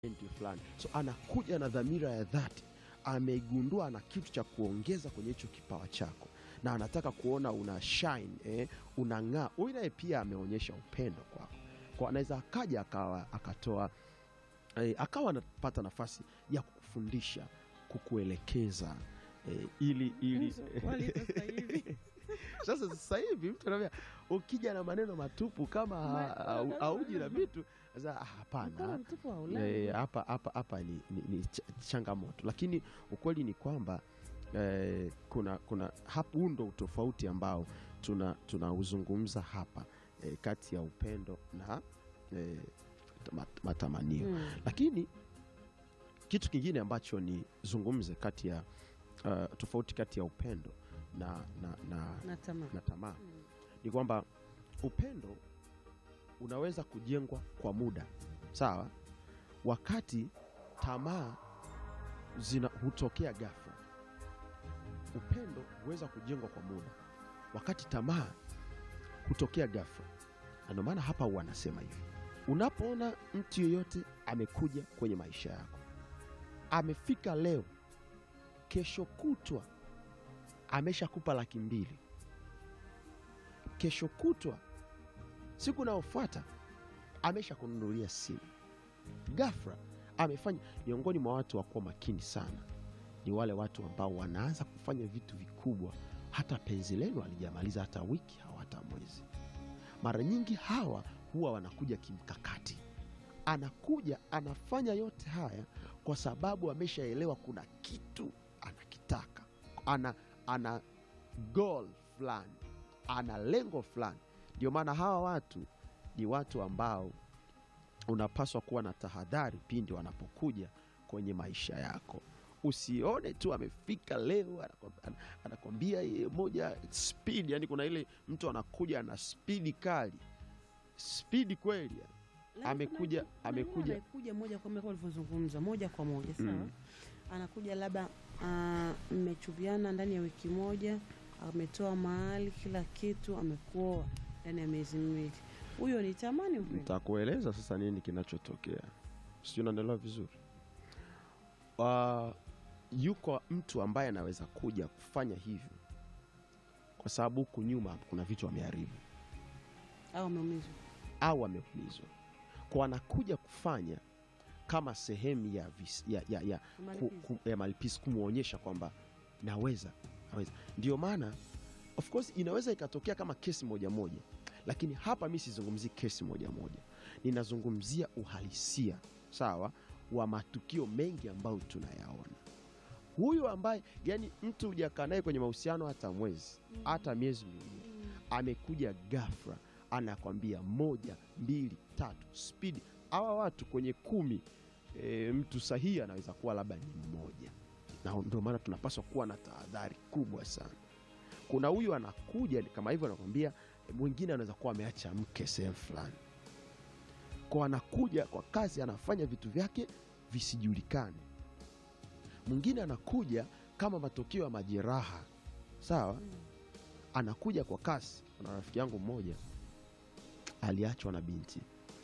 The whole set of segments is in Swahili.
talenti fulani, so anakuja na dhamira ya dhati, amegundua ana kitu cha kuongeza kwenye hicho kipawa chako na anataka kuona una shine eh, unang'aa. Huyu naye pia ameonyesha upendo kwako, kwa anaweza akaja akawa akatoa eh, akawa anapata nafasi ya kukufundisha kukuelekeza eh, ili ili Enzo, wali sasa hivi. sasa sasa hivi mtu anaambia ukija na maneno matupu kama Ma- au- auji na vitu sasa, ah, Mkono hapana mtupu wa Ulaya. Eh, hapa hapa hapa ni, ni, ni ch changamoto, lakini ukweli ni kwamba eh, kuna kuna hapo, huu ndo utofauti ambao tuna tunauzungumza hapa eh, kati ya upendo na eh, mat- matamanio Mm. lakini kitu kingine ambacho nizungumze kati ya uh, tofauti kati ya upendo na, na, na, na tamaa. na tamaa Mm. ni kwamba upendo unaweza kujengwa kwa muda sawa, wakati tamaa zina hutokea ghafla. Upendo huweza kujengwa kwa muda, wakati tamaa hutokea ghafla. Na ndio maana hapa huwa anasema hivi, unapoona mtu yeyote amekuja kwenye maisha yako, amefika leo, kesho kutwa ameshakupa laki mbili kesho kutwa, siku inayofuata amesha kununulia simu. Ghafla amefanya. Miongoni mwa watu wa kuwa makini sana ni wale watu ambao wanaanza kufanya vitu vikubwa, hata penzi lenu alijamaliza hata wiki au hata mwezi. Mara nyingi hawa huwa wanakuja kimkakati, anakuja anafanya yote haya kwa sababu ameshaelewa kuna kitu anakitaka, ana, ana goal fulani ana lengo fulani. Ndio maana hawa watu ni watu ambao unapaswa kuwa na tahadhari pindi wanapokuja kwenye maisha yako. Usione tu amefika leo anakwambia- ana- anakwambia ye moja speed, yani kuna ile mtu anakuja na spidi kali, spidi kweli yani. Lakini Amekuja- kuna- kuna amekuja- yule anayekuja moja kwa moja kama ulivyozungumza, moja kwa moja sawa. Mm. Anakuja labda ah, mmechuviana ndani ya wiki moja, ametoa mahali kila kitu, amekuoa ndani ya miezi miwili. Huyo ni tamani upendo. Nitakueleza sasa nini kinachotokea, sijui unaendelea vizuri. Uh, yuko mtu ambaye anaweza kuja kufanya hivyo kwa sababu huku nyuma kuna vitu ameharibu au ameumizwa. au ameumizwa, kwa anakuja kufanya kama sehemu ya, vis, ya, ya, ya, ku, Malipizi. ku, ya malipizi kumwonyesha kwamba naweza naweza. Ndio maana of course inaweza ikatokea kama kesi moja moja, lakini hapa mi sizungumzii kesi moja moja, ninazungumzia uhalisia sawa wa matukio mengi ambayo tunayaona. Huyu ambaye yani mtu hujakaa naye kwenye mahusiano hata mwezi hata miezi miwili amekuja ghafla anakwambia moja mbili tatu spidi. Hawa watu kwenye kumi e, mtu sahihi anaweza kuwa labda ni mmoja, na ndio maana tunapaswa kuwa na tahadhari kubwa sana. Kuna huyu anakuja kama hivyo, anakwambia e, mwingine anaweza kuwa ameacha mke sehemu fulani, kwa anakuja kwa kazi, anafanya vitu vyake visijulikane. Mwingine anakuja kama matokeo ya majeraha, sawa Mm. anakuja kwa kasi. Kuna rafiki yangu mmoja aliachwa na binti.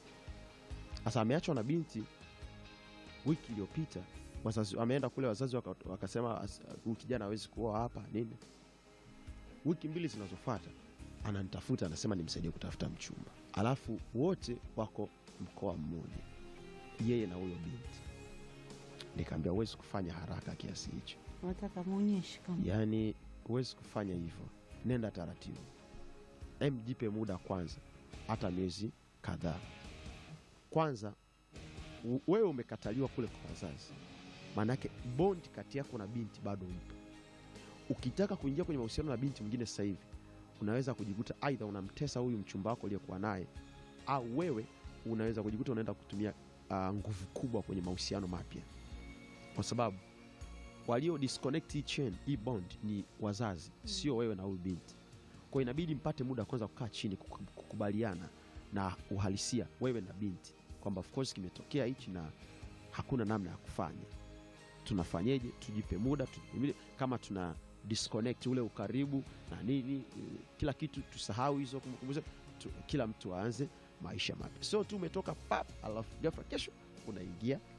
Sasa ameachwa na binti wiki iliyopita, wazazi ameenda kule, wazazi waka- wakasema as- huyu kijana hawezi kuoa hapa nini. Wiki mbili zinazofuata ananitafuta, anasema nimsaidie kutafuta mchumba, alafu wote wako mkoa mmoja, yeye na huyo binti. Nikaambia huwezi kufanya haraka kiasi hicho Nataka muonyeshe kama Yaani huwezi kufanya hivyo, nenda taratibu, em, jipe muda kwanza, hata miezi kadhaa kwanza. u- Wewe umekataliwa kule kwa wazazi, maanake bondi kati yako na binti bado ipo. Ukitaka kuingia kwenye mahusiano na binti mwingine sasa hivi, unaweza kujikuta aidha unamtesa huyu mchumba wako uliyekuwa naye, au wewe unaweza kujikuta unaenda kutumia ah, nguvu kubwa kwenye mahusiano mapya, kwa sababu walio disconnect hii chain hii bond ni wazazi, sio wewe na huyu binti. Kwa hiyo inabidi mpate muda kwanza kukaa chini kuku- kukubaliana na uhalisia wewe na binti kwamba of course kimetokea hichi na hakuna namna ya kufanya. Tunafanyeje? Tujipe muda tujipimile, kama tuna disconnect ule ukaribu na nini, eh, kila kitu tusahau hizo kumbukumbu zetu, tu- kila mtu aanze maisha mapya, sio tu umetoka pap, alafu ghafla kesho unaingia